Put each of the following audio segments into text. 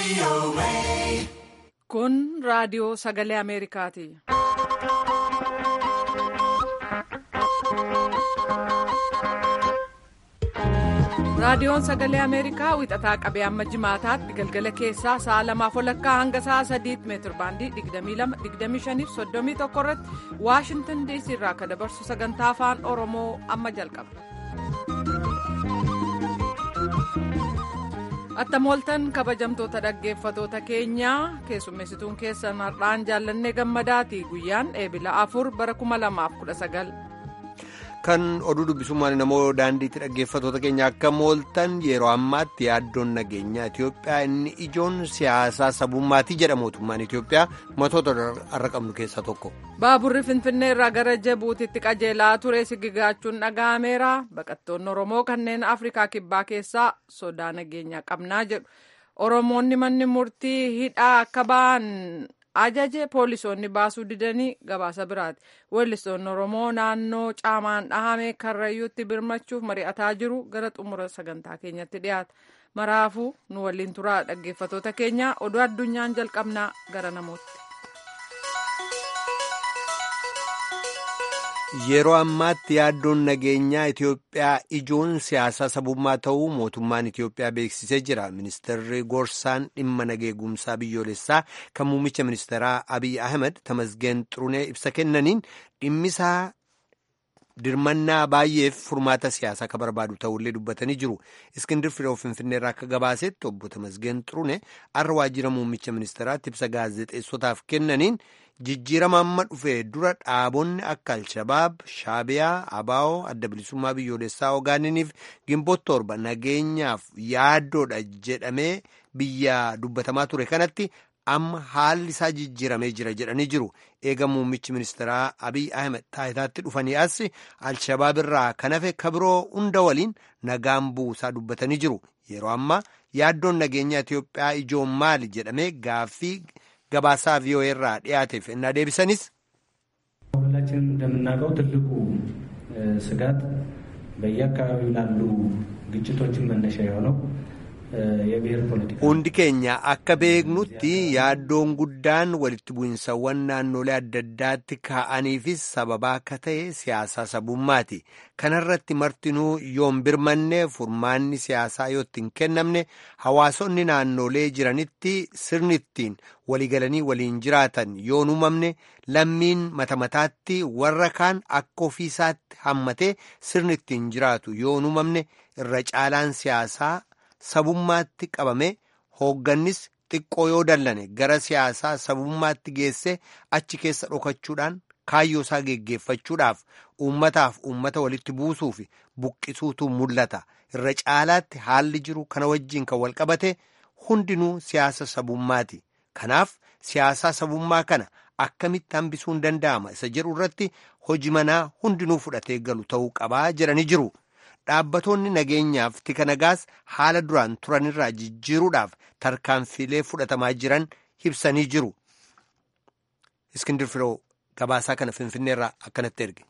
Kun raadiyoo sagalee Ameerikaati. Raadiyoon sagalee Ameerikaa wixataa qabee amma jimaataatti galgala keessaa sa'a lamaaf walakkaa hanga sa'a sadiitti meetir baandii 22-25 irratti Waashintan DC irraa akka dabarsu sagantaa afaan Oromoo amma jalqaba. Attamooltan kabajamtoota dhaggeeffatoota keenyaa keessummeessituun keessan har'aan jaallannee gammadaati guyyaan eebila afur bara 2019. Kan oduu dubbisummaan namoo daandiitti dhaggeeffatoota keenya akka mooltan yeroo ammaatti yaaddoon nageenyaa Itoophiyaa inni ijoon siyaasaa sabummaatii jedha mootummaan Itoophiyaa matoota har'a qabnu keessaa tokko. Baaburri Finfinnee irraa gara Jabuutitti qajeelaa ture sigigaachuun dhaga'ameera. Baqattoonni Oromoo kanneen Afrikaa Kibbaa keessaa sodaa nageenyaa qabnaa jedhu. Oromoonni manni murtii hidhaa akka ba'an ajaje poolisoonni baasuu didanii gabaasa biraati. Weellistoonni Oromoo naannoo caamaan dhahame karrayyuutti birmachuuf mari'ataa jiru gara xumura sagantaa keenyatti dhiyaata. Maraafuu nu waliin turaa dhaggeeffatoota keenya oduu addunyaan jalqabnaa gara namootti. Yeroo ammaatti yaaddoon nageenyaa Itoophiyaa ijoon siyaasaa sabummaa ta'uu mootummaan Itoophiyaa beeksisee jira. Ministeerri Goorsaan dhimma nageegumsaa biyyoolessaa kan muummicha ministeeraa Abiy Ahmed Tamasgeen Xurunee ibsa kennaniin dhimmisaa dirmannaa baay'eef furmaata siyaasaa akka barbaadu ta'ullee dubbatanii jiru. Iskindir Firoo Finfinneerraa akka gabaasetti obbo Tamasgeen Xurunee har'a waajjira muummicha ministeeraatti ibsa gaazexeessotaaf kennaniin. jijjiirama amma dhufee dura dhaabonni akka alshabaab shaabiyaa abaa'oo adda bilisummaa biyyoolessaa ogaaniniif gimboota torba nageenyaaf yaaddoodha jedhamee biyya dubbatamaa ture kanatti amma haalli isaa jijjiiramee jira jedhanii jiru eega muummichi ministeeraa abiy ahmed taayitaatti dhufanii as alshabaab irraa kan hafe kabiroo hunda waliin nagaan buusaa dubbatanii jiru yeroo amma yaaddoon nageenyaa itiyoophiyaa ijoon maali jedhamee gaaffii. ገባሳ ቪኦኤ ራ ዲያቴፍ እና ዴቢሰኒስ ሁላችን እንደምናውቀው ትልቁ ስጋት በየአካባቢው ላሉ ግጭቶችን መነሻ የሆነው የብሔር ፖለቲካ hundi keenya akka beeknutti yaaddoon guddaan walitti bu'insawwan naannolee adda addaatti ka'aniifis sababaa akka ta'e siyaasaa sabummaati kanarratti martinuu yoon birmanne furmaanni siyaasaa yoo ittiin kennamne hawaasonni naannolee jiranitti sirni ittiin waliigalanii waliin jiraatan yoon uumamne lammiin mata mataatti warra kaan akka ofiisaatti hammatee sirni ittiin jiraatu yoon uumamne irra caalaan siyaasaa sabummaatti qabame hooggannis xiqqoo yoo dallane gara siyaasaa sabummaatti geesse achi keessa dhokachuudhaan kaayyoo isaa geggeeffachuudhaaf uummataaf uummata walitti buusuuf buqqisuutu mul'ata irra caalaatti haalli jiru kana wajjiin kan walqabate hundinuu siyaasa sabummaati kanaaf siyaasaa sabummaa kana akkamitti hambisuun danda'ama isa jedhu irratti hojii manaa hundinuu fudhatee galu ta'uu qabaa jedhanii jiru. Dhaabbatoonni nageenyaaf tika nagaas haala duraan turanirraa jijjiiruudhaaf tarkaanfiilee fudhatamaa jiran ibsanii jiru. Iskindir Firoo gabaasaa kana Finfinneerraa akkanatti erge.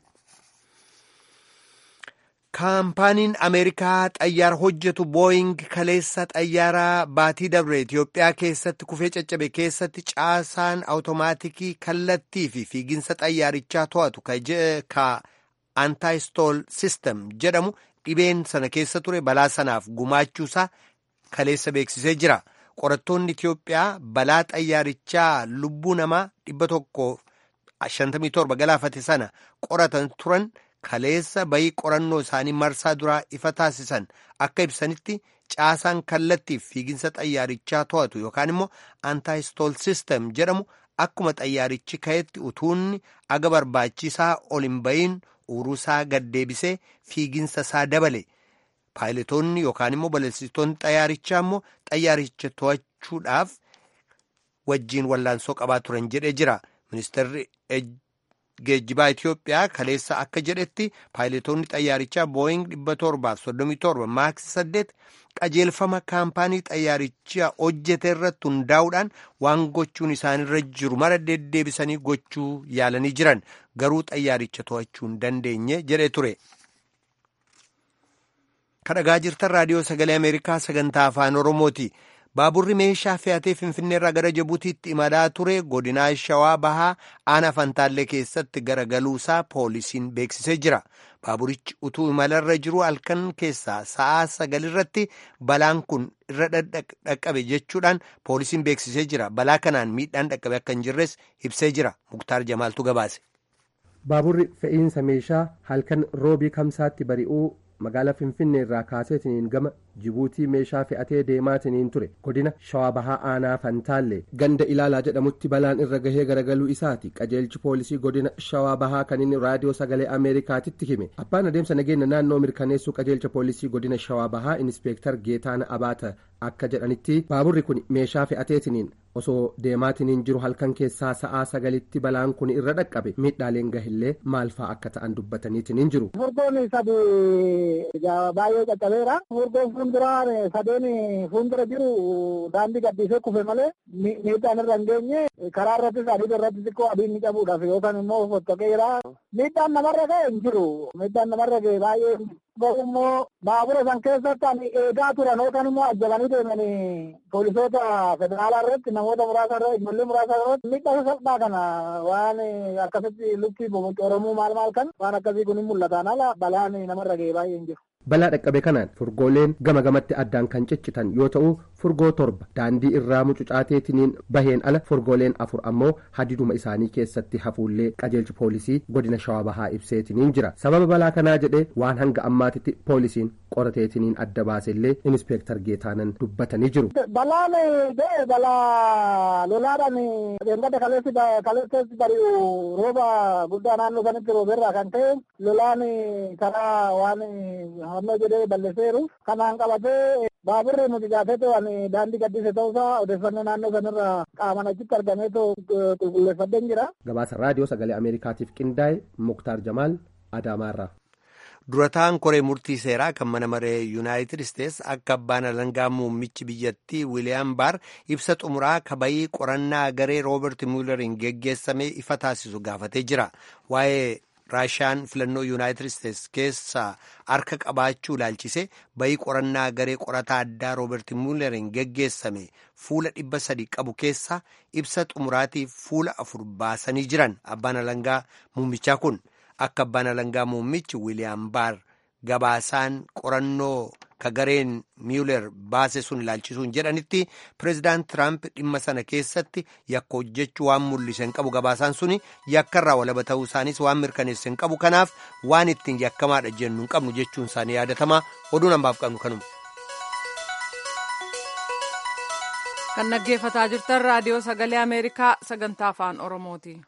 Kaampaaniin Ameerikaa xayyaara hojjetu Booying kaleessa xayyaaraa baatii dabre Itoophiyaa keessatti kufee caccabe keessatti caasaan awutomaatikii kallattii fi fiiginsa xayyaarichaa to'atu ka Antaayistool Sistem jedhamu dhibeen sana keessa ture balaa sanaaf gumaachuusaa kaleessa beeksisee jira. Qorattoonni Itoophiyaa balaa xayyaarichaa lubbuu namaa dhibba tokko shantamii torba galaafate sana qoratan turan kaleessa bayii qorannoo isaanii marsaa duraa ifa taasisan akka ibsanitti caasaan kallattiif fiiginsa xayyaarichaa to'atu yookaan immoo Antaayistool Sistem jedhamu akkuma xayyaarichi ka'etti utuunni aga barbaachisaa ol hin bayin uruusaa gaddeebisee fiiginsa isaa dabale paayiletoonni yookaan immoo balalistoonni xayyaarichaa immoo xayyaaricha to'achuudhaaf wajjiin wallaansoo qabaa turan jedhee jira ministeerri geejjibaa Itoophiyaa kaleessa akka jedhetti paayiletoonni xayyaarichaa booying dhibba torbaaf soddomii torba maaksi saddeet qajeelfama kaampaanii xayyaarichaa hojjete irratti hundaa'uudhaan waan gochuun isaanirra jiru mara deddeebisanii gochuu yaalanii jiran garuu xayyaaricha to'achuu hin dandeenye jedhee ture. kadhagaa jirtan raadiyoo sagalee ameerikaa sagantaa afaan oromooti Baaburri meeshaa fe'atee Finfinneerraa gara Jibuutiitti imalaa ture godinaa Shawaa Bahaa aanaa Fantaallee keessatti garagaluusaa poolisiin beeksisee jira. Baaburichi utuu imalarra jiru halkan keessaa sa'aa sagalirratti balaan kun irra dhaqqabe jechuudhaan poolisiin beeksisee jira. Balaa kanaan miidhaan dhaqqabe akka hin jirres ibsee jira. Muktaar Jamaaltu gabaase. Baaburri fe'iinsa meeshaa halkan roobii kamsaatti bari'uu magaalaa Finfinnee irraa kaaseetiniin gama Jibuutii meeshaa fe'atee deemaatiniin ture godina Shawaa Bahaa Aanaa Fantaallee ganda ilaalaa jedhamutti balaan irra gahee garagaluu isaati qajeelchi poolisii godina Shawaa Bahaa kan inni raadiyoo sagalee Ameerikaatitti hime abbaan adeemsa nageenya naannoo mirkaneessuu qajeelcha poolisii godina Shawaa Bahaa Inispeektar Geetaana Abaata akka jedhanitti baaburri kun meeshaa fe'ateetiniin osoo deemaatiniin jiru halkan keessaa sa'aa sagalitti balaan kun irra dhaqqabe miidhaaleen gahillee maal fa'aa akka ta'an dubbataniitiniin jiru. Furgoon sadi baay'ee caccabeera. Furgoon fuulduraan sadeen fuuldura jiru daandii gaddisee kufe malee miidhaan irra hin geenye karaa irrattis adii irratti xiqqoo adiin ni qabuudhaaf yookaan immoo fottoqeera. Miidhaan namarra ga'e hin jiru. Miidhaan namarra ga'e baay'ee garuu immoo baabura san keessatti ani eegaa turan yookaan immoo ajjabanii deemanii poolisoota federaalaa irratti namoota muraasa irratti ijoollee muraasa irratti miidhaa salphaa kana waan akkasitti lukkii bobocoromuu maal maal kan waan akkasii kun hin mul'atan ala balaan namarra ga'e baay'ee hin jiru. balaa dhaqqabe kanaan furgooleen gama gamatti addaan kan ciccitan yoo ta'u furgoo torba daandii irraa mucucaateetiniin baheen ala furgooleen afur ammoo hadiduma isaanii keessatti hafuullee qajeelchi poolisii godina shawaa bahaa ibseetiniin jira sababa balaa kanaa jedhee waan hanga ammaatitti poolisiin qorateetiniin adda baasellee inispeektar geetaanan dubbatanii jiru. balaan ga'e balaa lolaadhaan eeggata kaleessi bari'u rooba guddaa naannoo sanitti rooberraa kan ta'e lolaan karaa waan hamma jedhee balleesseeru kanaan qabatee baaburri nuti gaafate waan daandii gaddise ta'uusaa odeeffannoo naannoo sanarraa qaaman achitti argamee qulqulleeffadheen jira. gabaasa raadiyoo sagalee ameerikaatiif qindaa'e muktaar jamaal adaamaarraa. durataan koree murtii seeraa kan mana maree yuunaayitid isteets akka abbaan alangaa muummichi biyyattii wiiliyaam baar ibsa xumuraa kabayii qorannaa garee roobert muuleriin geggeessamee ifa taasisu gaafatee jira waa'ee raashaan filannoo yuunaayitid isteets keessaa harka qabaachuu ilaalchise bayii qorannaa garee qorataa addaa roobert muuleriin geggeessame fuula dhibba sadii qabu keessa ibsa xumuraatiif fuula afur baasanii jiran abbaan alangaa muummichaa kun. akka abbaan alangaa muummichi wiiliyaam baar gabaasaan qorannoo ka gareen miiler baase sun ilaalchisuun jedhanitti pireezidaant tiraamp dhimma sana keessatti yakka hojjechuu waan mul'ise hin qabu gabaasaan suni yakkarraa walaba ta'uu isaanis waan mirkaneesse hin qabu kanaaf waan ittiin yakkamaadha jennu hin qabnu jechuun isaanii yaadatamaa oduun hambaaf qabnu kanuma. kan dhaggeeffataa jirtan raadiyoo sagalee ameerikaa sagantaa afaan oromooti.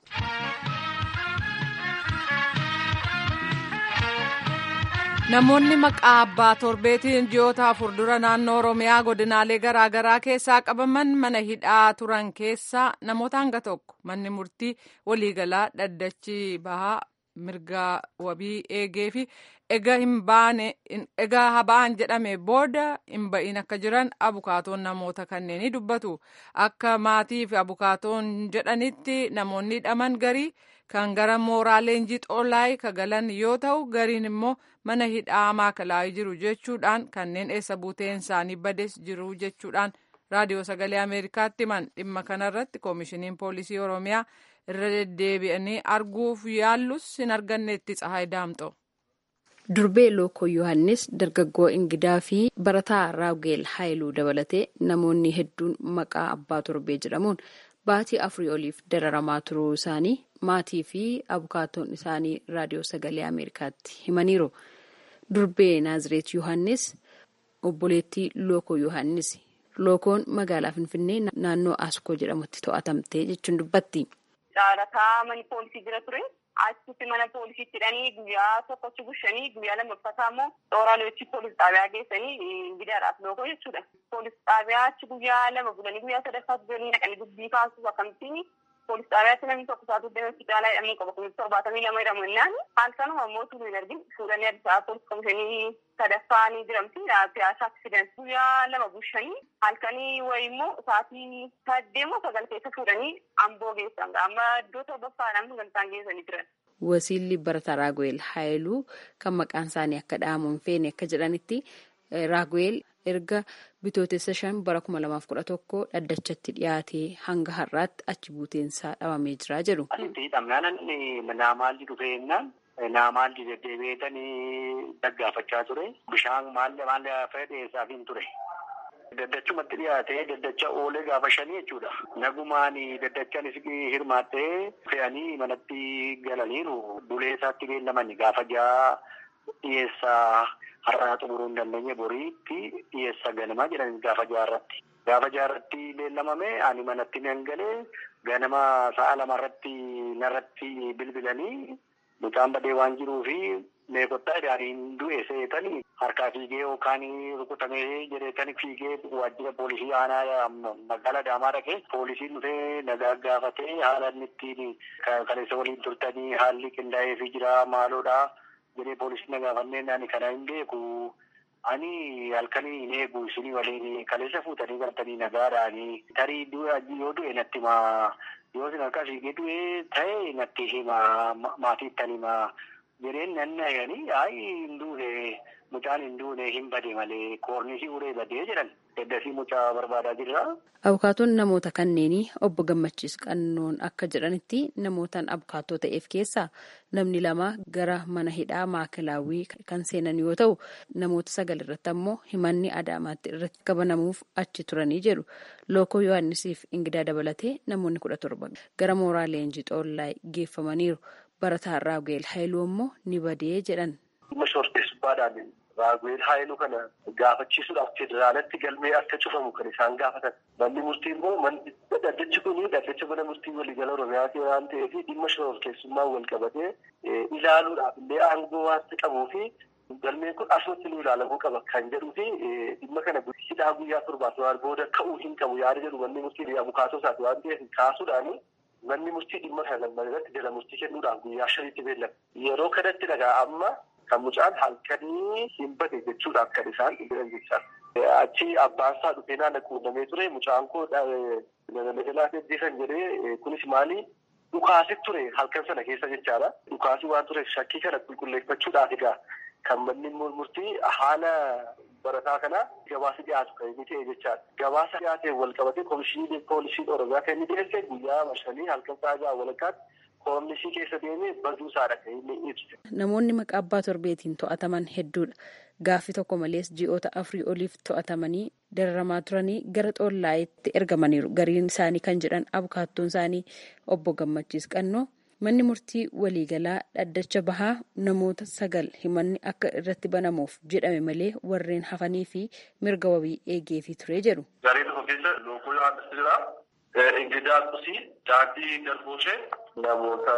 namoonni maqaa abbaa torbeetiin ji'oota afur dura naannoo oromiyaa godinaalee garaagaraa keessaa qabaman mana hidhaa turan keessaa namoota hanga tokko manni murtii waliigalaa dhaddachi bahaa mirga wabii eegee fi egaa habaan jedhame booda hin ba'iin akka jiran abukaatoon namoota kanneenii dubbatu akka maatii fi abukaatoon jedhanitti namoonni hidhaman garii kan gara mooraa leenjii xoolaay ka galan yoo ta'u gariin immoo mana hidhaa maakalaa'ii jiru jechuudhaan kanneen eessa buuteen isaanii bades jiru jechuudhaan raadiyoo sagalee ameerikaatti himan dhimma kanarratti koomishiniin poolisii oromiyaa irra deddeebi'anii arguuf yaallus hin arganneetti tsahaay daamxo. durbee lookoo yohannis dargaggoo ingidaa fi barataa raawgeel haayiluu dabalatee namoonni hedduun maqaa abbaa torbee jedhamuun baatii afurii oliif dararamaa turuu isaanii maatii fi abukaatoon isaanii raadiyoo sagalee ameerikaatti himaniiru durbee naazireet yohannis obboleettii lookoo yohannis lookoon magaalaa finfinnee naannoo askoo jedhamutti to'atamtee jechuun dubbatti. caalataa mani poolisii jira ture achitti mana poolisiitti hidhanii guyyaa tokkochi bushanii guyyaa lammaffaataa immoo xooraaleechi poolis xaabiyaa geessanii gidaadhaaf lookoo jechuudha. Poolis xaabiyaa achi guyyaa lama bulanii guyyaa sadaffaatti jiranii naqanii dubbii kaasuuf akkamittiin poolis xaabiyaatti namni tokko isaatu deemee hospitaalaa jedhamuu qaba kunis torbaatamii lama jedhamu innaan halkanuma immoo turuu hin argin fuudhanii Addis Ababa poolis komishinii sadaffaa ni jiramti piyaasa aksident guyyaa lama bushanii halkanii wayi immoo sa'aatii saddeemoo sagal keessa fuudhanii amboo geessan amma iddoo torbaffaadhaan sagantaan geessanii jiran. Wasiilli Barataa Raaguweel Haayiluu kan maqaan isaanii akka dhahamu hin feene akka jedhanitti Raaguweel erga bitootessa shan bara kuma lamaaf kudha tokko dhaddachatti dhiyaatee hanga har'aatti achi buuteensaa dhabamee jira jedhu. Asitti hidhamnaan naamaalli dhufee jennaan naamaalli deddeebi'eetanii daggaafachaa ture. Bishaan maalla maalla fedheessaaf hin ture. Daddachumatti dhiyaatee daddacha oolee gaafa shanii jechuudha. Nagumaan daddachaanis hirmaattee fe'anii manatti galaniiru. Bulee isaatti beellamani gaafa ja'a dhiyeessaa har'aa xumuruu hin dandeenye boriitti dhiyeessa ganamaa jedhani gaafa jaarratti. Gaafa jaarratti beellamame ani manatti nan galee ganama sa'a lamarratti narratti bilbilanii mucaan badee waan jiruu fi meeqottaa isaaniin du'e seetanii harkaa fiigee yookaan rukutamee jedheetanii fiigee waajjira poolisii aanaa magaalaa Adaamaa dhaqee poolisiin dhufee nagaa gaafatee haala inni ittiin kaleessa waliin turtanii haalli qindaa'eefii jira maaloodha jedhee poolisiin na gaafannee ani kana hin beeku. Ani halkanii hin eegu isinii waliin kaleessa fuutanii galtanii nagaadhaanii tarii yoo du'e natti himaa yoo isin harkaa fiigee du'e ta'e natti himaa maatiittan himaa jedheen nan nayanii ayi hin duune mucaan hin duune hin bade malee koornisii uree badee jedhan eddasii mucaa barbaadaa jirra. Abukaatoon namoota kanneenii obbo Gammachiis Qannoon akka jedhanitti namootaan abukaatoo ta'eef keessaa namni lama gara mana hidhaa maakilaawwii kan seenan yoo ta'u namoota sagal irratti ammoo himanni adaamaatti irratti qabanamuuf achi turanii jedhu lookoo yohannisiif ingidaa dabalatee namoonni kudha torba gara mooraa leenjii xoollaa geeffamaniiru barataa raagweel haayiluu ammoo ni badee jedhan. Raagweel haayiluu kana gaafachiisuudhaaf federaalatti galmee akka cufamu kan isaan gaafatan. Manni murtii immoo dhaddachi kun dhaddacha mana murtii waliigala Oromiyaati waan ta'eef dhimma shororkeessummaan wal qabatee ilaaluudhaaf illee aangoo waan qabuu fi galmeen kun asumatti nu ilaalamuu qaba kan jedhuu fi dhimma kana hidhaa guyyaa torbaaf waan booda ka'uu hin qabu yaada jedhu manni murtii abukaatoo isaati waan ta'eef kaasuudhaani manni murtii dhimma kana lamman irratti jala murtii kennuudhaaf guyyaa shaniitti beellama. Yeroo kanatti dhagaa amma kan mucaan halkanii hin bade jechuudhaaf kan isaan jedhan jechaa. Achi abbaan isaa dhufee naannoo quunnamee ture mucaan koo nagalaa ajjeesan jedhee kunis maali dhukaasit ture halkan sana keessa jechaadha. Dhukaasii waan tureef shakkii kana qulqulleeffachuudhaaf egaa kan manni murtii haala barataa kana gabaasa dhiyaatu kan inni ta'e jechaadha. Gabaasa dhiyaateen wal qabatee komishinii poolisiin oromiyaa kan inni dhiyeesse guyyaa shanii halkan sa'a ja'a walakkaatti koomishii keessa deemee baduu isaadha kan inni ibse. Namoonni maqaa abbaa torbeetiin to'ataman hedduudha. Gaaffii tokko malees ji'oota afurii oliif to'atamanii dararamaa turanii gara xoollaayitti ergamaniiru. Gariin isaanii kan jedhan abukaattoon isaanii obbo Gammachiis Qannoo manni murtii waliigalaa dhaddacha bahaa namoota sagal himanni akka irratti banamuuf jedhame malee warreen hafanii fi mirga wabii eegeefii ture jedhu. Garee tokko keessa lookoo Yohaannis jira. Ingidaa Qusii, Daandii Darboshee namoota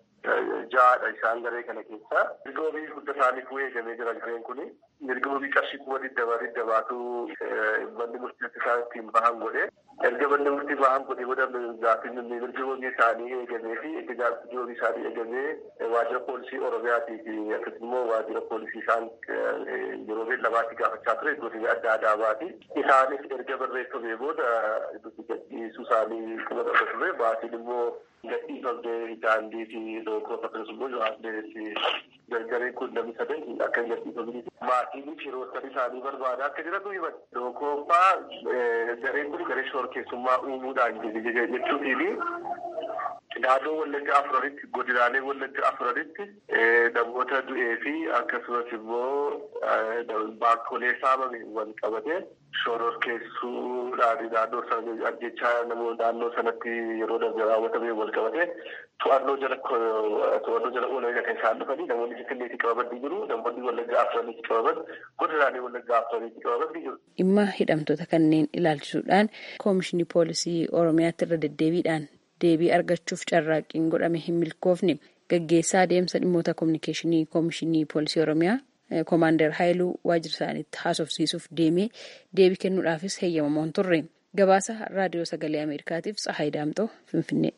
ja'adha isaan garee kana keessa. Mirga wabii hunda isaaniif eegamee jira gareen kuni. Mirga wabii qarshii kuma digdama digdamaatu manni murtii isaan ittiin bahan godhe. Erga manni murtii bahan godhe booda gaaffiin mirga wabii isaanii eegamee fi erga gaaffiin wabii isaanii eegamee waajjira poolisii Oromiyaatii fi akkasumas immoo waajjira poolisii isaan yeroo beellamaatti gaafachaa ture godina adda addaati. Isaanis erga barreeffamee booda gadhiisuu isaanii kuma dhaba ture maatiin immoo gadhiifamtee daandii fi lookoo akkasumas immoo yohaannis gargareen kun namni sadan akka hin gadhiifamne maatiin firoottan isaanii barbaada akka jiratu himan lookoon fa'aa gareen kun garee shororkeessummaa uumuudhaan jechuutiin naannoo wallagga afuranitti godinaalee wallagga afuranitti namoota du'ee fi akkasumas immoo baakkolee saamame wal qabate shororkeessuudhaan naannoo sana ajjechaa namoota naannoo sanatti yeroo darbe raawwatame wal qabate to'annoo jala to'annoo jala oolan kan isaan dhufanii namoonni finfinneetti qabaman ni jiru namoonni wallagga afuranitti qabaman godinaalee wallagga afuranitti qabaman ni jiru. Dhimma hidhamtoota kanneen ilaalchisuudhaan koomishinii poolisii Oromiyaatti irra deddeebiidhaan deebii argachuuf carraaqqiin godhame hin milkoofne gaggeessaa adeemsa dhimmoota koominikeeshinii koomishinii poolisii oromiyaa koomaandar haayiluu waajjira isaaniitti haasofsiisuuf deemee deebii kennuudhaafis heeyyamamoon turre gabaasa raadiyoo sagalee ameerikaatiif tsahaay daamxoo finfinnee.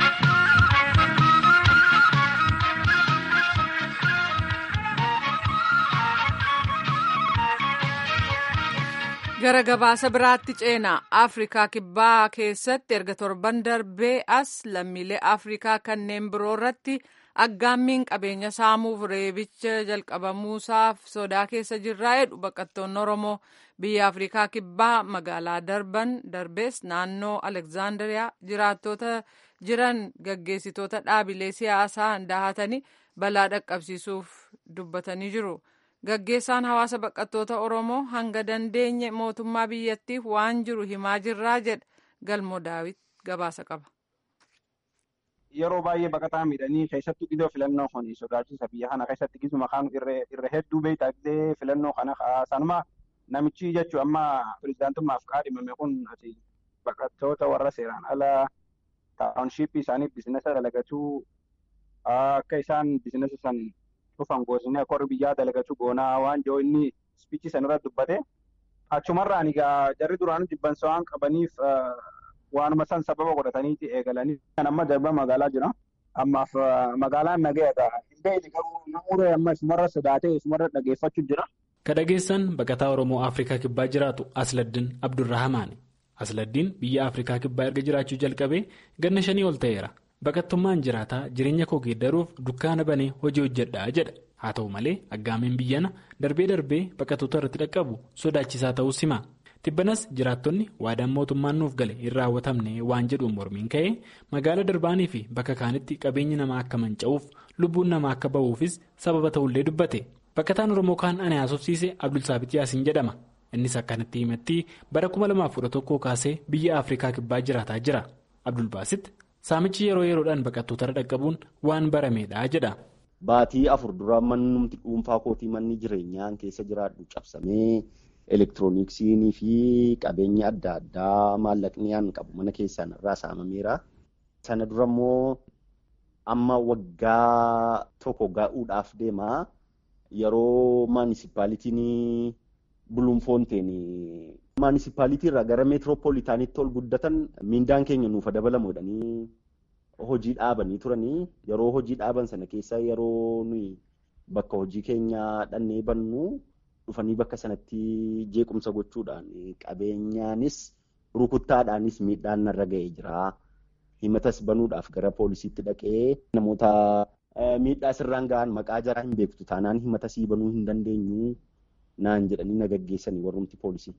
gara gabaasa biraatti ceenaa afrikaa kibbaa keessatti erga torban darbee as lammiilee afrikaa kanneen biroo irratti aggaammiin qabeenya saamuuf reebicha jalqabamuusaaf sodaa keessa jirraa jedhu baqattoonni oromoo biyya afrikaa kibbaa magaalaa darban darbees naannoo alekzaandariyaa jiraattota jiran gaggeessitoota dhaabilee siyaasaa dahatanii balaa dhaqqabsiisuuf dubbatanii jiru. Gaggeessaan hawaasa baqattoota Oromoo hanga dandeenye mootummaa biyyattiif waan jiru himaa jirraa jedha galmoo daawit gabaasa qaba. Yeroo baay'ee baqataa miidhanii keessattuu iddoo filannoo kun sodaachisa biyya kana keessatti gisuma kan irra hedduu beektaa gisee filannoo kana sanuma namichi jechuun amma pirezidaantummaaf kaadhimame kun baqattoota warra seeraan ala taawunshiippii isaaniif biizinasa dalagachuu akka isaan biizinasa san dhufan goosni akka warri biyyaa dalagachuu goonaa waan jiru inni spiichii sanirra dubbate achumarraan egaa jarri duraan jibbansa waan qabaniif waanuma san sababa godhataniiti eegalanii kan amma darba magaalaa jira ammaaf magaalaan nagaadha hin beekne garuu namoota amma isumarra sodaatee isumarra dhageeffachuu jira. Ka dhageessan baqataa Oromoo Afrikaa Kibbaa jiraatu Asladdiin Abdurrahamaani. Asladdiin biyya Afrikaa Kibbaa erga jiraachuu jalqabee ganna shanii ol ta'eera. Baqattummaan jiraataa jireenya koo geeddaruuf dukkaana banee hojii hojjedhaa jedha. Haa ta'u malee aggaameen biyyana darbee darbee baqattoota irratti dhaqqabu sodaachisaa ta'uu hima. Tibbanas jiraattonni waadaan mootummaan nuuf gale hin raawwatamne waan jedhuun mormiin ka'ee magaala darbaanii fi bakka kaanitti qabeenyi namaa akka manca'uuf lubbuun namaa akka ba'uufis sababa ta'ullee dubbate. Baqataan Oromoo kaan ani haasofsiise Abdulsaabit Yaasiin jedhama. Innis akkanatti himatti bara 2011 kaasee biyya Afrikaa kibbaa jiraataa jira. Abdulbaasit saamichi yeroo yeroodhaan baqattoota dhaqqabuun waan barameedha jedha. Baatii afur dura mannumti dhuunfaa kootii manni jireenyaan keessa jiraadhu cabsamee elektirooniksiinii fi qabeenya adda addaa maallaqni aan qabu mana keessaan irraa saamameera. Sana dura immoo amma waggaa tokko ga'uudhaaf deema. Yeroo maanisipaalitiin buluunfoonteen maanisipaalitii irraa gara meetiroopoolitaaniitti ol guddatan miindaan keenya nuuf dabalamu jedhanii hojii dhaabanii turanii yeroo hojii dhaaban sana keessa yeroo nuyi bakka hojii keenya dhannee bannu dhufanii bakka sanatti jeequmsa gochuudhaan qabeenyaanis rukuttaadhaanis miidhaan narra ga'ee jira. Himatas banuudhaaf gara poolisiitti dhaqee namoota miidhaa sirraan ga'an maqaa jaraa hin beektu taanaan himatasii banuu hin dandeenyu naan jedhanii na gaggeessanii warrumti poolisii.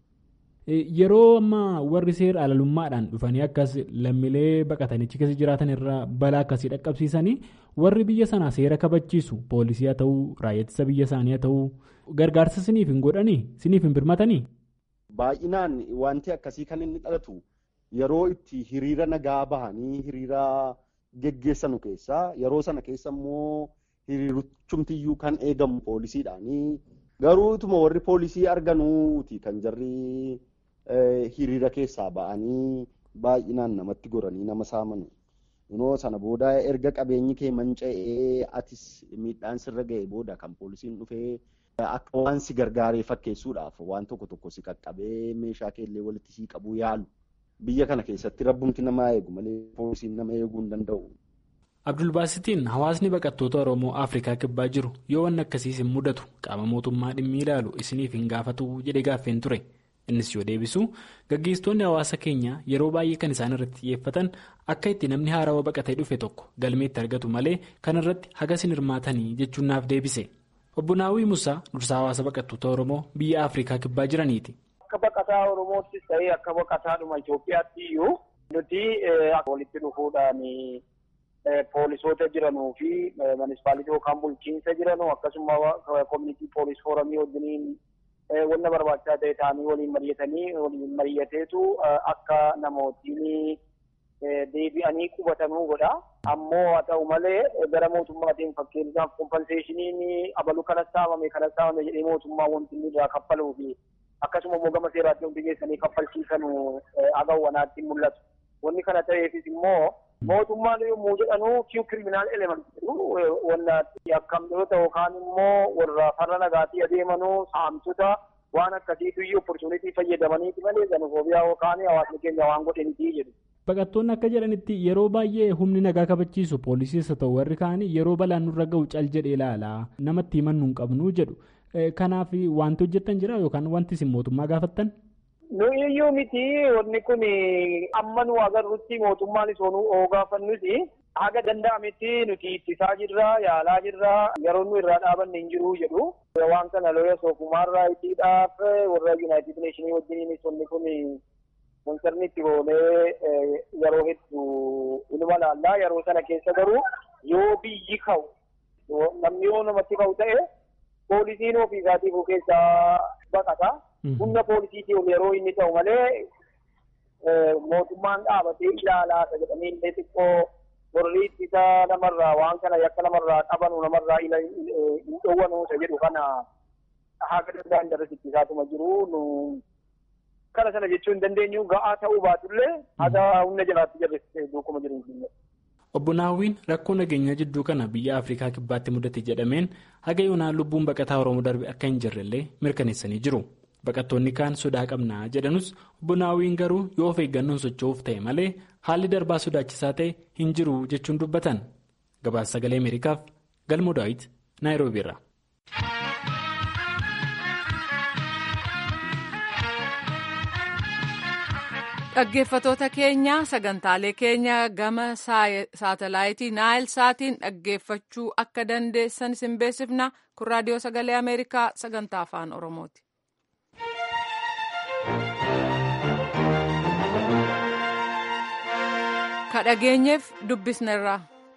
Yeroo ammaa warri seera alalummaadhaan dhufanii akkas lammiilee baqatanichi keessa jiraatan irraa balaa akkasii dhaqqabsiisanii warri biyya sanaa seera kabachiisu poolisii haa ta'uu raayyaa ittisa biyya isaanii haa ta'uu gargaarsa siniif hin godhanii siniif hin birmatanii. Baay'inaan wanti akkasii kan inni dhalatu yeroo itti hiriira nagaa bahanii hiriira geggeessanu keessaa yeroo sana keessa immoo hiriirichumtiyyuu kan eegamu poolisiidhaanii garuu ituma warri poolisii arganuuti kan jarri hiriira keessaa ba'anii baay'inaan namatti goranii nama saamanu. Kunoo sana booda erga qabeenyi kee manca'ee atis miidhaan sirra ga'e booda kan poolisiin dhufee akka waan si gargaaree fakkeessuudhaaf waan tokko tokko si qaqqabee meeshaa keellee walitti sii qabuu yaalu. Biyya kana keessatti rabbumti namaa eegu malee poolisiin nama eeguu hin danda'u. Abdulbaasitiin hawaasni baqattoota Oromoo Afrikaa kibbaa jiru yoo wanni akkasiis hin mudatu qaama mootummaa dhimmi ilaalu isiniif hin gaafatu jedhee gaaffeen ture. Innis yoo deebisu gaggeessitoonni hawaasa keenya yeroo baay'ee kan isaan irratti xiyyeeffatan akka itti namni haarawaa baqatee dhufe tokko galmeetti argatu malee kan irratti hagas hin hirmaatanii jechuun naaf deebise. Obbo Naawwii Musaa dursaa hawaasa baqattoota Oromoo biyya Afrikaa kibbaa jiraniiti. Akka baqataa Oromoottis ta'ee akka baqataadhuma Itoophiyaatti iyyuu nuti walitti dhufuudhaan poolisoota jiranuu fi munisipaalitii yookaan bulchiinsa jiranuu akkasuma koominitii poolis fooramii wajjiniin wanna barbaachisaa ta'e ta'anii waliin mari'atanii waliin mari'ateetu akka namootiin deebi'anii qubatanuu godha. Ammoo haa ta'u malee gara mootummaatiin fakkeenyaaf kompenseeshiniin abalu kanas saamame kanas saamame jedhee mootummaa wanti inni irraa kaffaluu fi akkasuma immoo gama seeraatti hundi geessanii kaffalchiisan agawwanaatti mul'atu. Wanni kana ta'eefis immoo mootummaan yommuu jedhanu kiyu kiriminaal element jedhu wanna yakkamtoota yookaan immoo warra farra nagaatii adeemanuu saamtota waan akkasiitu iyyuu opportunitii fayyadamaniiti malee xenofoobiyaa yookaan hawaasni keenya waan godhaniiti jedhu. Baqattoonni akka jedhanitti yeroo baay'ee humni nagaa kabachiisu poolisiis haa ta'u warri kaanii yeroo balaan nurra ga'u cal jedhee ilaala namatti himannu hin qabnu jedhu. Kanaaf wanti hojjettan jira yookaan wanti isin mootummaa gaafattan? Nu iyyuu miti wanni kun amma nu agarrutti mootummaanis oo gaafannus haga danda'ametti nuti ittisaa jirra yaalaa jirra yeroo nu irraa dhaabanne hin jiru jedhu waan kana looya soofumaarraa ittiidhaaf warra yuunaayitid neeshinii wajjiniinis wanni kun konserni itti boonee yeroo hedduu ilma laallaa yeroo sana keessa garuu yoo biyyi ka'u namni yoo namatti ka'u ta'e poolisiin ofii isaatiif keessaa baqata. Humna poolisiitii ol yeroo inni ta'u malee mootummaan dhaabatee ilaalaa akka jedhamee illee xiqqoo warri ittisa namarraa waan kana yakka namarraa qabanu namarraa hin dhowwanu isa jedhu kana haga danda'an darasi ittisaatuma jiru nu kana sana jechuu hin dandeenyu ga'aa ta'uu baatullee haga humna jalaatti jarriste duukuma jiru hin Obbo Naawwiin rakkoo nageenyaa jidduu kana biyya Afrikaa kibbaatti mudate jedhameen haga yoonaan lubbuun baqataa Oromoo darbe akka hin jirrellee mirkaneessanii jiru. Baqattoonni kaan sodaa qabnaa jedhanus obbo Naawwiin garuu yoo of eeggannoon socho'uuf ta'e malee haalli darbaa sodaachisaa ta'e hin jiru jechuun dubbatan. Gabaasa sagalee Ameerikaaf Galmoo Daawit Naayiroobii irraa. Dhaggeeffatoota keenya sagantaalee keenya gama saatalaayitii naayil saatiin dhaggeeffachuu akka dandeessan isin beeksifna kun raadiyoo sagalee ameerikaa sagantaa afaan oromooti. ka dhageenyeef dubbisnerra.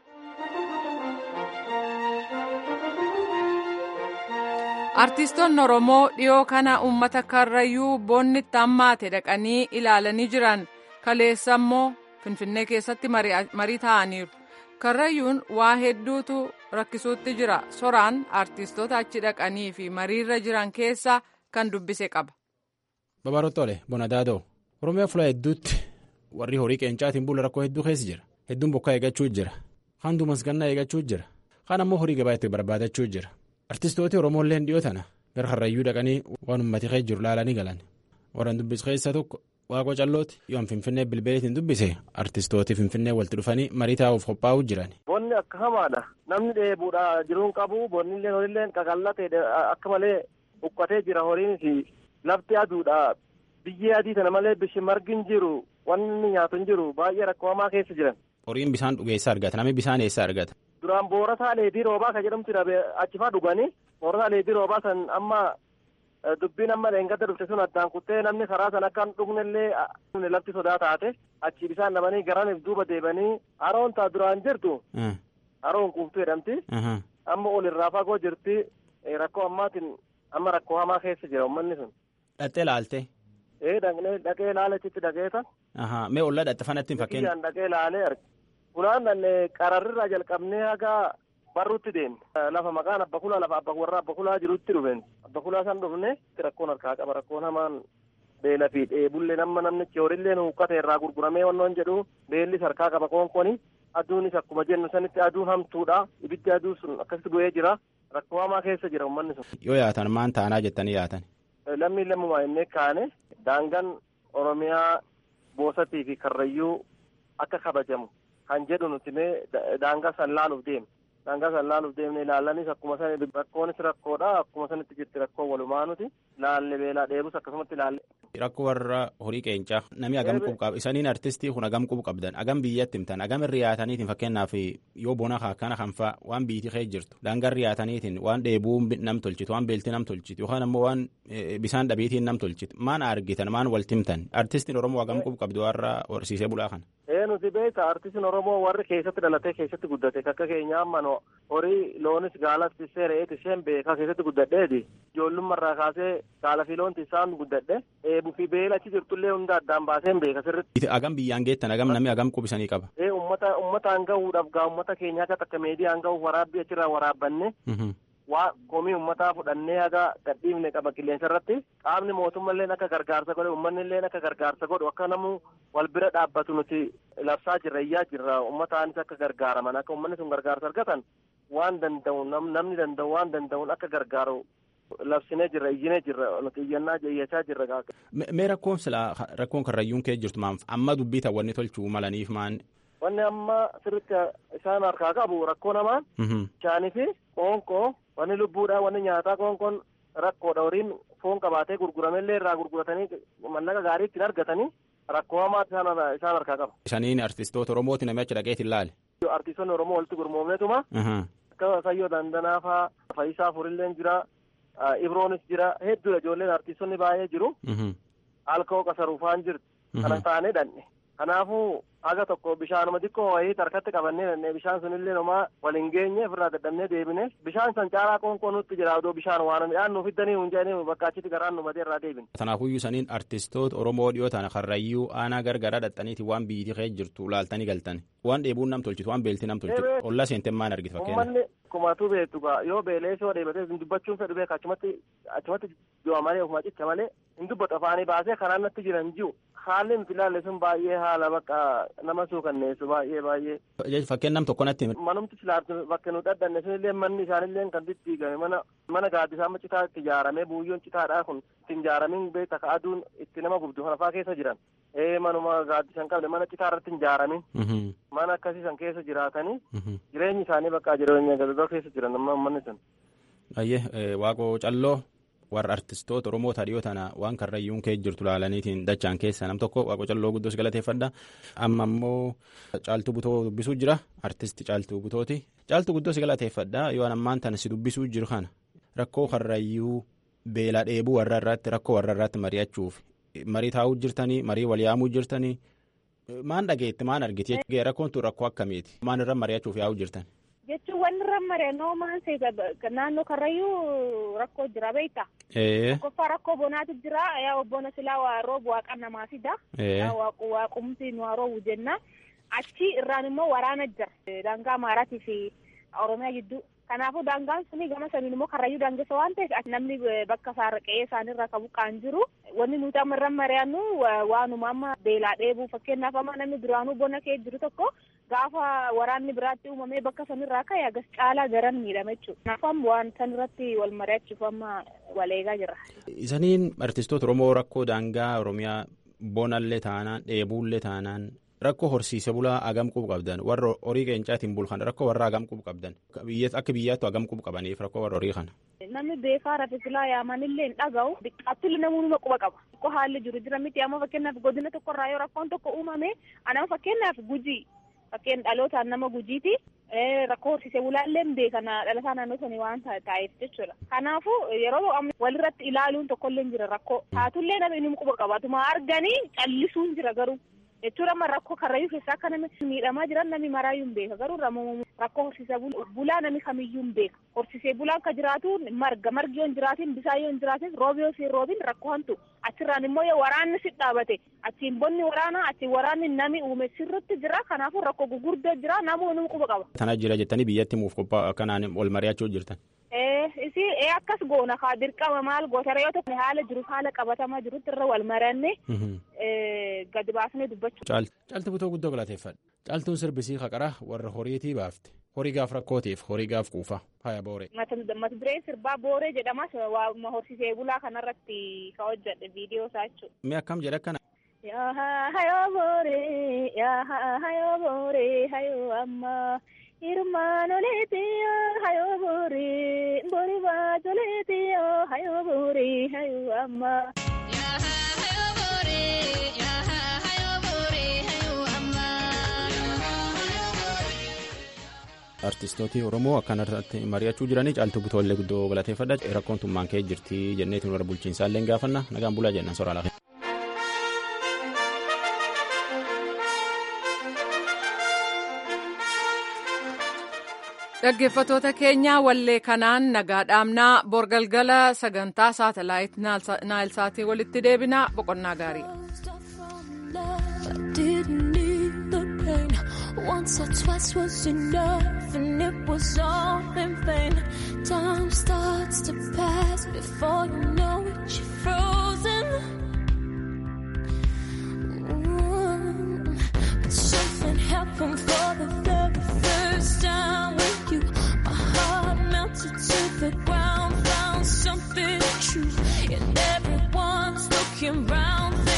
artiistoonni oromoo dhiyoo kana uummata karrayyuu boonnitti hammaate dhaqanii ilaalanii jiran kaleessa immoo finfinnee keessatti marii ta'aniiru karrayyuun waa hedduutu rakkisuutti jira soraan artiistoota achi dhaqanii fi mariirra jiran keessa kan dubbise qaba. babarottole bonadaadoo oromiyaa fulaa hedduutti warri horii qeencaatiin bula rakkoo hedduu keessa jira hedduun bokkaa eeggachuu jira kaan duumasgannaa eeggachuu jira kaan ammoo horii gabaa itti barbaadachuu jira. artistooti oromooilleen dhiyoo tana gara karrayyuu dhaqanii waan ummati keessa jiru laalanii galan warran dubbis keessa tokko waaqoo callooti yoon finfinnee bilbileetiin dubbise artistooti finfinnee walitti dhufanii marii taa'uuf qophaa'uu jiran. bonni akka hamaadha namni dheebuudha jiruun qabu bonni illee horiillee qaqallatee akka malee uqqatee jira horiinis lafti aduudha biyyee adii tana malee bishi margi hin jiru wanni nyaatu hin jiru baay'ee rakkoo hamaa keessa jiran. horiin bishaan dhugeessa argata namni bishaan eessa argata. duraan boorataa leedii roobaa kan jedhamtu achifaa dhuganii boorataa leedii roobaa san amma dubbiin amma leengadda dhufte sun addaan kuttee namni karaa san akka hin dhugnellee lafti sodaa taate achi bishaan dhabanii garaniif duuba deebanii haroon taa duraan jirtu haroon kuuftuu jedhamti amma ol irraa fagoo jirti rakkoo ammaatiin amma rakkoo hamaa keessa jira uummanni sun. Dhattee laalte. Ee dhaqnee dhaqee laalechitti dhaqeeta. Mee ollaa dhatte fanatti hin fakkeenya. Biyyaan dhaqee laalee arge. Fulaan qararrirraa jalqabnee haga barruutti deemne. Lafa maqaan abba kulaa lafa abba warra abba kulaa jirutti dhufeen. Abba kulaa san dhufne rakkoon harkaa qaba rakkoon hamaan beela fi dheebullee nama namnichi horillee huuqqate irraa gurguramee wannoon jedhu beellis harkaa qaba koonkoni. Aduunis akkuma jennu sanitti aduun hamtuudha. Ibiddi aduu sun akkasitti bu'ee jira. Rakkoo hamaa keessa jira uummanni sun. Yoo yaatan maan ta'anaa jettanii yaatan. Lammiin lammumaa innee kaane daangaan Oromiyaa boosatii fi karrayyuu akka kabajamu kan jedhu nuti mee daangaa san laaluuf deemne. Daangaa san laaluuf deemne ilaalanis akkuma san rakkoonis rakkoodha akkuma sanitti jirti rakkoo walumaa nuti laalle beelaa dheebus akkasumatti laalle. Rakkoo warra horii qeencaa namni agam qubu qaba isaniin artistii kun agam qubu qabdan agam biyyatti himtan agam irri yaataniitiin fakkeenyaaf yoo bona akkana kan fa'a waan biitii kee jirtu daangaa irri yaataniitiin waan dheebuu nam tolchitu waan beeltii nam tolchitu yookaan ammoo waan bisaan dhabiitiin nam tolchitu maan argitan maan walti himtan artistiin oromoo agam qubu qabdu warra horsiisee bulaa kana. Ee nuti beekta artistiin oromoo warri keessatti dhalatee keessatti guddate akka keenya amma horii loonis gaalas tissee re'eet isheen beekaa keessatti guddadheeti ijoollummarraa kaasee gaala fi loon tissaan guddadhe eebuu fi beela achi jirtullee hunda addaan baaseen beeka sirritti. Agam biyyaan geettan agam namni agam qubisanii qaba. Ee ummata ummataan gahuudhaaf gaa ummata keenya akka takka meediyaan gahuuf waraabbii achirraa waraabbanne. waa komii ummataa fudhannee haga gadhiifne qaba qilleensa irratti qaamni mootummallee akka gargaarsa godhe uummanni illee akka gargaarsa godhu akka namu wal bira dhaabbatu nuti labsaa jirra iyyaa jirra ummataanis akka gargaaraman akka uummanni sun gargaarsa argatan waan danda'u namni danda'u waan danda'uun akka gargaaru labsinee jirra iyyinee jirra nuti iyyannaa iyyachaa jirra. Mee rakkoon silaa rakkoon karrayyuun kee jirtu maan amma dubbii ta'awwanni tolchuu malaniif maan. Wanni amma sirritti isaan harkaa qabu rakkoo namaan. Bishaanii fi qoonqoo wanni lubbuudha wanni nyaataa qoonqoon rakkoodha horiin foon qabaatee gurguramellee irraa gurguratanii mallaqa gaarii ittiin argatanii rakkoo hamaa isaan harkaa qaba. Isaniin artistoota Oromooti namni achi dhaqeetiin laale. artiistonni oromoo walitti gurmoomneetuma akka sayyoo dandanaa faa fayyisaa furilleen jira ibroonis jira hedduudha ijoolleen artiistonni baay'ee jiru alkoo qasaruufaan jirtu kana taanee dhanne kanaafuu haga tokko bishaanuma xiqqoo wayii harkatti qabannee dhanne bishaan sunillee nomaa waliin geenye ofirraa dadhabnee deebine bishaan san caalaa qoonqoo nutti jira odoo bishaan waan midhaan nuuf fiddanii hin jedhanii bakka achitti garaan nu matee irraa deebine. Kanaafuyyuu saniin artistoota Oromoo dhiyoo tana karrayyuu aanaa gargaraa dhaqxaniiti waan biyyiti kee jirtu laaltanii galtan waan dheebuun nam tolchitu waan beelti nam tolchitu olla seenten maan argite fakkeenya. Uummanni kumatu beektu gaa yoo beelee soo dheebatee dubbachuun fedhu beeka achumatti achumatti du'a malee ofuma cicha malee hin dubbatu afaanii baasee karaan natti jiran jiru haalli nuti ilaalle sun baay'ee haala bakka nama suukanneessu baay'ee baay'ee. Fakkeen nam tokko natti. Manumti silaartu bakka nu dhadhanne sunillee manni isaanillee kan diddiigame mana mana gaaddisaa amma citaa itti ijaaramee buuyyoon citaadhaa kun itti ijaaramin beekta ka aduun itti nama gubdu kanafaa keessa jiran. Ee manuma gaaddisan qabne mana citaa irratti hin ijaaramin. Mana akkasii san keessa jiraatanii jireenyi isaanii bakka jireenya gadadoo keessa jiran amma manni sun. Baay'ee waaqoo calloo warra artistoota Oromoo dhiyoo tana waan karrayyuun kee jirtu laalaniitiin dachaan keessa nam tokko waaqoo calloo guddoos galateeffadha. Amma immoo caaltuu butoo dubbisuu jira artisti caaltuu butooti. Caaltuu guddoos galateeffadha yoo ammaan tana si dubbisuu jiru kana rakkoo karrayyuu beela dheebuu warra irratti rakkoo warra irratti mari'achuuf marii taa'uu jirtanii marii wal yaamuu jirtanii maan dhageetti maan argite rakkoon tun rakkoo akkamiiti maan irra mari'achuuf yaa'uu jirtan. jechuun wanni irra mari'annoo maan naannoo karrayyuu rakkoo jira beekta. Qofa rakkoo bonaatu jira yaa bona silaa waa roobu waaqa namaa fida. Waaqumsi nu haa roobu jenna. Achi irraan immoo waraana jira. Daangaa Amaaraatii fi Oromiyaa gidduu. Kanaafuu daangaan suni gama saniin immoo karrayyuu daangessa waan ta'eef namni bakka isaarra qe'ee isaanirra qabu qaan jiru. Wanni nuti amma irra mari'annu waanuma amma beelaa dheebuu fakkeenyaaf amma namni duraanuu bona kee jiru tokko gaafa waraanni biraatti uumamee bakka sanirraa ka'e agas caalaa garan miidhama jechuudha. Kanaafuu amma waan sanirratti wal mari'achuuf amma wal eegaa jira. Isaniin artistoota Oromoo rakkoo daangaa Oromiyaa bonallee taanaan dheebuullee taanaan rakkoo horsiise bulaa agam qub qabdan warra horii qeencaatiin bulkan rakkoo warra agam qub qabdan akka biyyaattu agam qub qabaniif rakkoo warra horii kana. Namni beekaa rafesilaa yaamanillee hin dhaga'u xiqqaattillee namoonni quba qaba. Rakkoo haalli jiru jira miti amma fakkeenyaaf godina tokkorraa yoo rakkoon tokko uumame anama fakkeenyaaf gujii fakkeen dhalootaan nama gujiiti. rakkoo horsiisee bulaallee beekana dhalataa naannoo sanii waan ta'eef jechuudha. Kanaafuu yeroo walirratti ilaaluun tokkollee jira rakkoo. Taatullee nama inni quba qabatuma arganii callisuun jira garuu. jechuudha amma rakkoo karrayyuu keessaa akka namni miidhamaa jiran namni maraayyuu hin beeka garuu rakkoo horsiisee bulaa namni kamiyyuu hin beeka horsiisee bulaan ka jiraatu marga margi yoo hin jiraatin bisaan yoo hin jiraatin roobi yoo siin roobin rakkoo hantu achirraan immoo yoo waraanni si dhaabate achiin bonni waraanaa achiin waraanni nami uume sirritti jira kanaafuu rakkoo gurguddoo jira namuu inni quba qaba. Tana jira jettanii biyyatti muuf qophaa'a kanaan wal mari'achuu jirtan. isi ee akkas goona kaa dirqama maal gootara yoo tokko haala jiruuf haala qabatamaa jirutti irra wal maranne gadi baasnee dubbachuu. Caalti butoo guddoo galateeffadha. Caaltuun sirbisii haqara warra horiitii baafte. Horii gaaf rakkootiif horii gaaf kuufa haya booree. Mata dureen sirbaa booree jedhamas waa horsiisee bulaa kanarratti ka hojjedhe viidiyoo isaa jechuudha. Mee akkam jedha akkana. Yaa hayoo booree yaa hayoo booree hayoo ammaa. Irmaanoleetiyo hayoo booree boori baatoleetiyo hayoo booree hayoo ammaa. artistooti oromoo akkanatti mari'achuu jiranii caaltuu butoollee guddoo galateeffadha rakkoon tummaan kee jirti jenneetiin warra bulchiinsaallee gaafanna nagaan bulaa jennan soraa laafee. Dhaggeeffattoota keenya wallee kanaan nagaa dhaamnaa borgalgala sagantaa saatalaayit naayilsaatii walitti deebinaa boqonnaa gaarii. Once or twice was enough, and it was all in vain. Time starts to pass before you know it, you're frozen. Mm. But something happened for the very first time with you. My heart melted to the ground, found something true, and everyone's looking round.